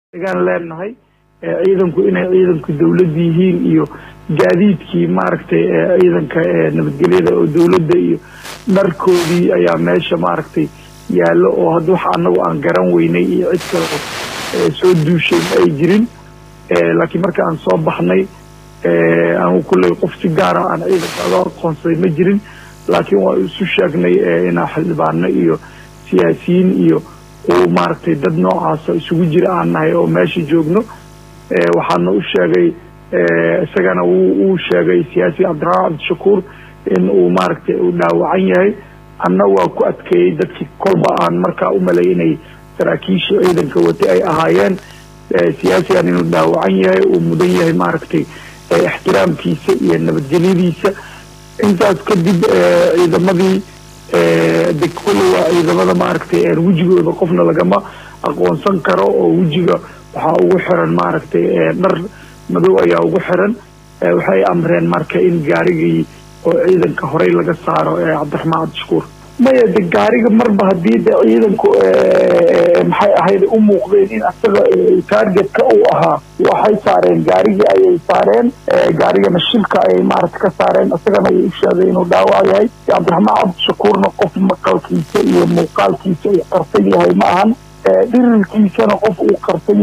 gaan leenahay ciidanku inay ciidanku dawladda yihiin iyo gaadiidkii maaragtay ciidanka nabadgelyada oo dawladda iyo dharkoodii ayaa meesha maaragtay yaallo oo hadda waxa anagu aan garan weynay iyo cid kale soo duushay ma ay jirin laakiin marka aan soo baxnay anigu kulley qof si gaara aan ciidanka aga aqoonsaday ma jirin laakiin waa isu sheegnay inaa xildhibaano iyo siyaasiyiin iyo uu maaragtay dad noocaasa isugu jira aan nahay oo meesha joogno waxaana u sheegay isagana uu sheegay siyaasi cabdiraxmaan cabdishakuur in uu maaragtay uu dhaawacan yahay anna waa ku adkeeyey dadkii kolba aan markaa u malay inay saraakiishii ciidanka watay ay ahaayeen siyaasigan inuu dhaawacan yahay uu mudan yahay maaragtay ixtiraamkiisa iyo nabadgelyadiisa intaas kadib ciidamadii de kulle waa ciidamada maaragtay wejigooda qofna lagama aqoonsan karo oo wejiga waxaa ugu xiran maaragtay dhar madow ayaa ugu xiran waxay amreen marka in gaarigii oo ciidanka horey laga saaro cabdiraxmaan cabdishakuur maya de gaariga marba haddii de ciidanku maxay ahayd u muuqdeen in asaga targetka uu ahaa waxay saareen gaarigii ayay saareen gaarigana shilka ayay maaragta ka saareen isagana ayay u sheegay inuu dhaawac yahay cabdiraxmaan cabdishakuurna qof maqalkiisa iyo muuqaalkiisa uu qarsan yahay ma ahan dhirirkiisana qof uu qarsan